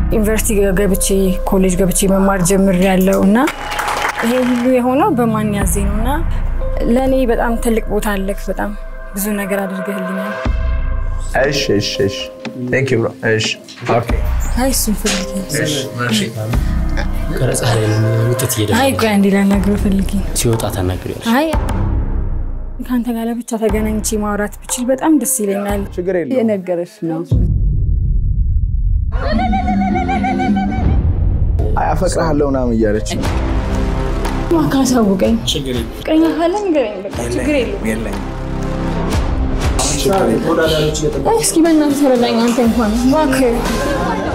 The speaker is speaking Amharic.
ዩኒቨርሲቲ ገብቼ ኮሌጅ ገብቼ መማር ጀምሬያለሁ እና ይሄ ሁሉ የሆነው በማን ያዜ ነው እና ለእኔ በጣም ትልቅ ቦታ አለክ። በጣም ብዙ ነገር አድርገህልኛል። እሺ እሺ እሺ ቴንክ ዩ ብሮ እሺ ኦኬ አይ እሱን ፈልጌ ቀረጻ ላይ ውጤት አይ እየደረሰ ቆይ አንዴ ላናግረው ፈልጌ ሲወጣ ታናግሪያለሽ። አይ ከአንተ ጋር ለብቻ ተገናኝቼ ማውራት ብችል በጣም ደስ ይለኛል። ችግር የለውም የነገረሽ ነው። አይ አፈቅርሃለሁ ምናምን እያለች እባክህ አሳውቀኝ። ፍቅረኛ ካለ ንገረኝ። በቃ ችግር የለውም። አይ እስኪ በእናትህ ተረዳኝ አንተ እንኳን እባክህ